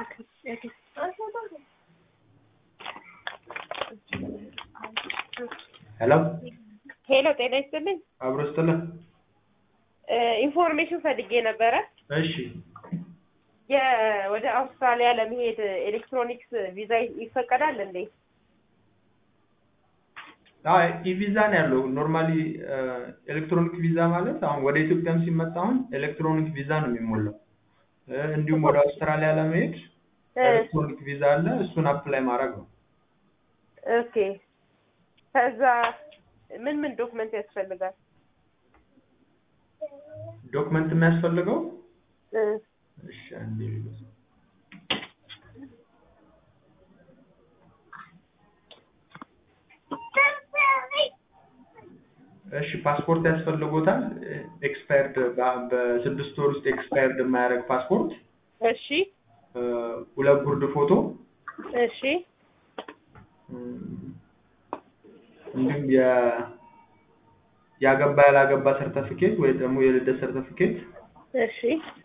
ሄሎ ሄሎ ጤና ይስጥልኝ። አብሮ ስትልህ ኢንፎርሜሽን ፈልጌ ነበረ። እሺ የ- ወደ አውስትራሊያ ለመሄድ ኤሌክትሮኒክስ ቪዛ ይፈቀዳል እንዴ? አይ ኢቪዛ ነው ያለው። ኖርማሊ ኤሌክትሮኒክ ቪዛ ማለት አሁን ወደ ኢትዮጵያም ሲመጣ አሁን ኤሌክትሮኒክ ቪዛ ነው የሚሞላው። እ፣ እንዲሁም ወደ አውስትራሊያ ለመሄድ እ፣ ኤሌክትሮኒክ ቪዛ አለ። እሱን አፕላይ ማድረግ ነው። ኦኬ። ከዛ ምን ምን ዶክመንት ያስፈልጋል? ዶክመንት የሚያስፈልገው እ፣ እሺ አንዴ ልበስ። እሺ ፓስፖርት ያስፈልጎታል። ኤክስፓየርድ በስድስት ወር ውስጥ ኤክስፓየርድ የማያደርግ ፓስፖርት፣ እሺ እ፣ ሁለት ጉርድ ፎቶ እሺ እም፣ እንዲሁም የ ያገባ ያላገባ ሰርተፊኬት ወይ ደግሞ የልደት ሰርተፊኬት እሺ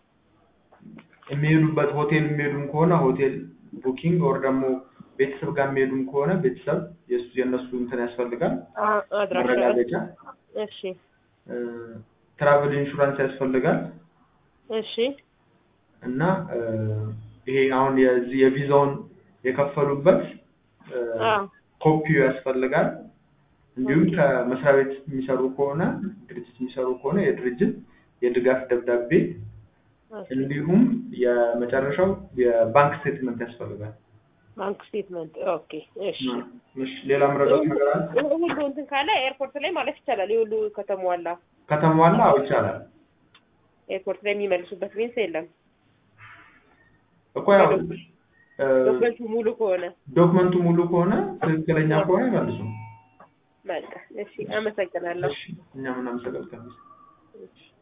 የሚሄዱበት ሆቴል የሚሄዱም ከሆነ ሆቴል ቡኪንግ ወር ደግሞ ቤተሰብ ጋር የሚሄዱም ከሆነ ቤተሰብ የእሱ የእነሱ እንትን ያስፈልጋል አ- አድራሻ መረጋገጫ እሺ እ፣ ትራቭል ኢንሹራንስ ያስፈልጋል እሺ እና እ፣ ይሄ አሁን የዚህ የቪዛውን የከፈሉበት እ፣ አዎ ኮፒው ያስፈልጋል። እንዲሁም ከመስሪያ ቤት የሚሰሩ ከሆነ ድርጅት የሚሰሩ ከሆነ የድርጅት የድጋፍ ደብዳቤ እሺ። እንዲሁም የመጨረሻው የባንክ ስቴትመንት ያስፈልጋል። ባንክ ስቴትመንት ኦኬ እሺ እሺ፣ ሌላ ምረዳት ነገር አለ? ሁሉ እንትን ካለ ኤርፖርት ላይ ማለት ይቻላል። የሁሉ ከተሟላ ከተሟላ አዎ ይቻላል ኤርፖርት ላይ የሚመልሱበት ሚንስ የለም። እኮ ያው እ፣ ዶክመንቱ ሙሉ ከሆነ ዶክመንቱ ሙሉ ከሆነ ትክክለኛ ከሆነ ይመልሱ። በቃ እሺ፣ አመሰግናለሁ። እሺ፣ እኛም እናመሰግናለን። እሺ።